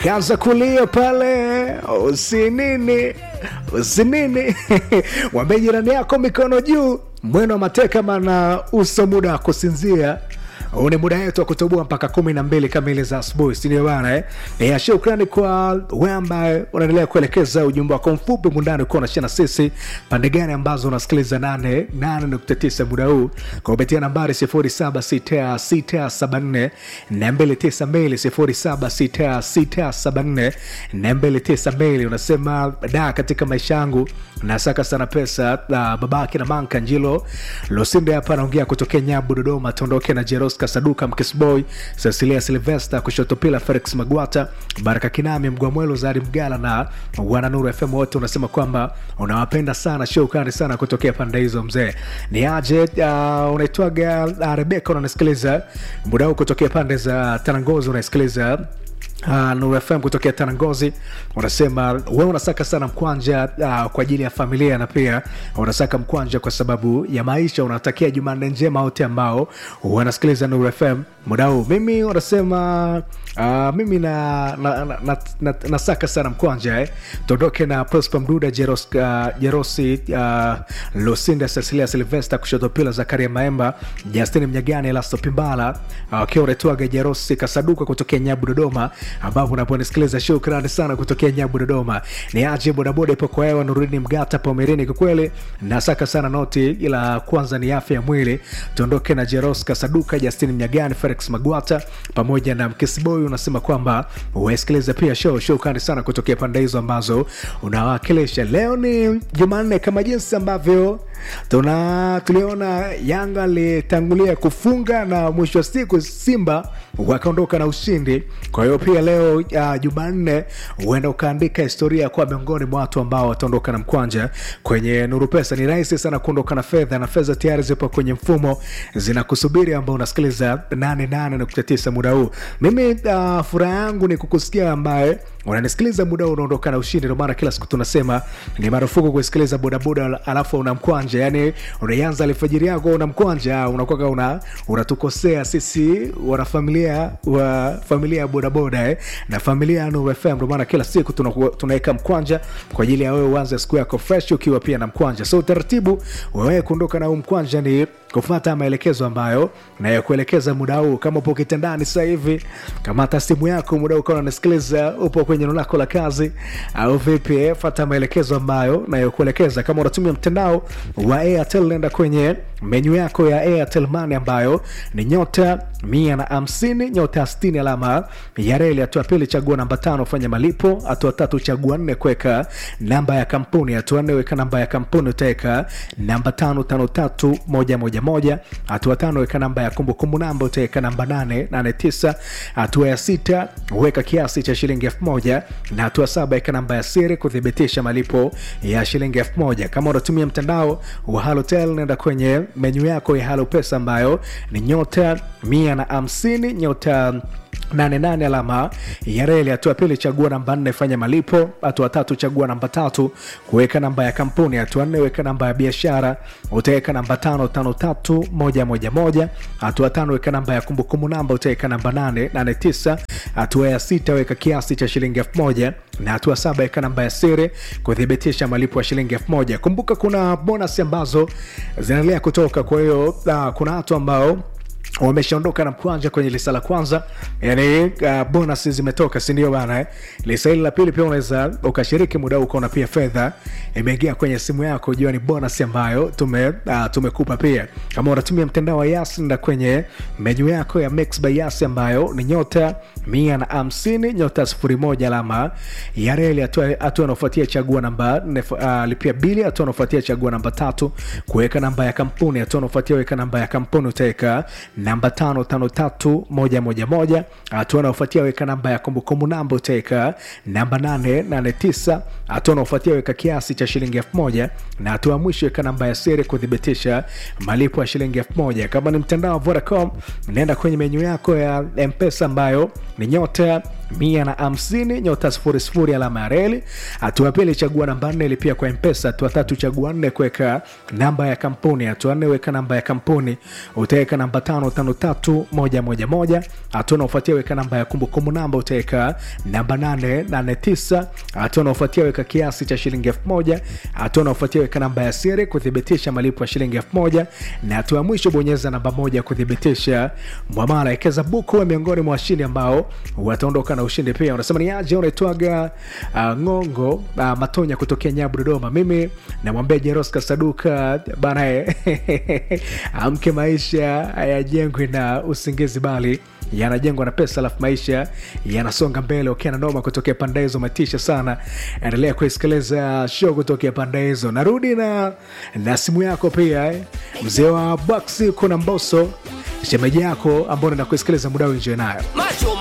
kaza kulia pale usinini usinini mwambie jirani yako mikono juu mweno wa mateka mana uso muda wa kusinzia huu ni muda wetu wa kutoboa mpaka kumi na mbili kamili za asubuhi sindio bana eh? ya shukrani kwa we ambaye unaendelea kuelekeza ujumbe wako mfupi mundani ukiwa unashia na sisi pande gani ambazo unasikiliza 89 muda huu kwa kupitia nambari 076674 292 076674 unasema da katika maisha yangu nasaka sana pesa uh, babake na manka njilo losinde hapa anaongea kutokea nyabu dodoma tuondoke na jeros kasaduka mkisboy cecilia silvester kushotopila felix magwata baraka kinami mgwamwelo zari mgala na wananuru fm wote unasema kwamba unawapenda sana shukrani sana kutokea pande hizo mzee ni aje uh, unaitwaga uh, rebeka unanisikiliza muda huu kutokea pande za tanangozi unaisikiliza Uh, Nuru FM kutokea Tanangozi unasema we unasaka sana mkwanja uh, kwa ajili ya familia na pia unasaka mkwanja kwa sababu ya maisha. Unatakia Jumanne njema wote ambao wanasikiliza Nuru FM muda huu. Mimi unasema uh, mimi na, na, na, na, na, nasaka sana mkwanja eh. Tuondoke na Prosper Mduda, Jeros, uh, Jerosi uh, Lusinda, Cecilia Silvester, kushoto pila Zakaria Maemba, Justin Mnyagani, Elasto Pimbala wakiwa uh, unatoaga Jerosi Kasaduka kutokea Nyabu Dodoma ambapo unaponisikiliza shukrani sana kutokea nyabu dodoma ni aje bodaboda ipo kwa hewa nurini mgata pomerini kwa kweli nasaka sana noti ila kwanza ni afya ya mwili tuondoke na jeros kasaduka justin mnyagani felix magwata pamoja na mkisboy unasema kwamba uwasikiliza pia show shukrani sana kutokea pande hizo ambazo unawakilisha leo ni jumanne kama jinsi ambavyo tuna tuliona yanga alitangulia kufunga na mwisho wa siku simba wakaondoka na ushindi kwa hiyo pia leo uh, jumanne huenda ukaandika historia ya kuwa miongoni mwa watu ambao wataondoka na mkwanja kwenye nuru pesa ni rahisi sana kuondoka na fedha na fedha tayari zipo kwenye mfumo zinakusubiri ambao unasikiliza 88.9 muda huu mimi uh, furaha yangu ni kukusikia ambaye unanisikiliza muda huu unaondoka na ushindi ndomaana kila siku tunasema ni marufuku kusikiliza bodaboda alafu una mkwanja yani unaianza alfajiri yako una mkwanja unakuwa una unatukosea sisi wanafamilia wa familia ya bodaboda eh, na familia ya Nuru FM ndio maana kila siku tunaweka mkwanja kwa ajili ya wewe uanze siku yako fresh ukiwa pia na mkwanja so utaratibu wewe kuondoka na huu mkwanja ni kufuata maelekezo ambayo nayokuelekeza muda huu kama upo kitandani sasa hivi kamata simu yako muda huu ukawa unasikiliza upo kwenye eneo lako la kazi au vipi fata maelekezo ambayo nayokuelekeza kama unatumia mtandao wa airtel nenda kwenye menyu yako ya airtel money ambayo ni nyota mia na hamsini nyota stini alama ya reli hatua pili chagua namba tano fanya malipo hatua tatu chagua nne kuweka namba ya kampuni hatua nne weka namba ya kampuni utaweka namba tano tano tatu moja moja moja hatua tano weka namba ya kumbukumbu namba utaweka namba nane nane tisa hatua ya sita weka kiasi cha shilingi elfu moja na hatua saba weka namba ya siri kuthibitisha malipo ya shilingi elfu moja kama unatumia mtandao wa halotel nenda kwenye menyu yako ya halo pesa ambayo ni nyota mia na hamsini nyota 88 alama ya reli hatua pili chagua namba nne fanya malipo hatua tatu chagua namba tatu kuweka namba ya kampuni hatua nne weka namba ya biashara utaweka namba tano tano tatu moja moja moja hatua tano weka namba ya kumbukumbu namba utaweka namba nane nane tisa hatua ya sita weka kiasi cha shilingi elfu moja na hatua saba weka namba ya siri kuthibitisha malipo ya shilingi elfu moja kumbuka kuna bonus ambazo zinaendelea kutoka kwa hiyo uh, kuna watu ambao wameshaondoka na mkwanja kwenye lisa la kwanza yani uh, bonus zimetoka sindio bana eh? lisa hili la pili pia unaweza ukashiriki muda huu ukaona pia fedha imeingia kwenye simu yako jua ni bonus ambayo tume, uh, tumekupa pia kama unatumia mtandao wa yas nda kwenye menyu yako ya mix by yas ambayo ni nyota mia na hamsini nyota sifuri moja alama ya reli hatua anaofuatia chagua namba nne uh, lipia bili hatua anaofuatia chagua namba tatu kuweka namba ya kampuni hatua anaofuatia weka namba ya kampuni utaweka namba tano tano tatu moja moja moja hatua anaofuatia weka namba ya kumbukumbu namba utaweka namba nane nane tisa hatua anaofuatia weka kiasi cha shilingi elfu moja na hatua ya mwisho weka namba ya siri kuthibitisha malipo ya shilingi elfu moja kama ni mtandao wa vodacom naenda kwenye menyu yako ya mpesa ambayo ni nyota mia na hamsini nyota sifuri sifuri alama ya reli. Hatua ya pili chagua namba nne ilipia kwa mpesa. Hatua tatu chagua nne kuweka namba ya kampuni. Hatua nne weka namba ya kampuni, utaweka namba tano tano tatu moja moja moja. Hatua unaofuatia weka namba ya kumbukumbu namba, utaweka namba nane nane tisa. Hatua unaofuatia weka kiasi cha shilingi elfu moja. Hatua unaofuatia weka namba ya siri kuthibitisha malipo ya shilingi elfu moja na hatua ya mwisho bonyeza namba moja kuthibitisha mwamala. Ekeza buku wa miongoni mwa washindi ambao wataondoka na ushindi pia. Unasema ni aje? Unaitwaga uh, Ngongo uh, Matonya kutokea Nyabu, Dodoma. Mimi namwambia Jeroska Saduka bana, eh, amke, maisha hayajengwi na usingizi bali yanajengwa na pesa, alafu maisha yanasonga mbele. Ukiwa na noma kutokea pande hizo, umetisha sana. Endelea kuisikiliza show kutokea pande hizo. Narudi na, na simu yako pia eh. Mzee wa Baksi kuna Mboso shemeji yako ambao naenda kuisikiliza muda wenjewe nayo Macho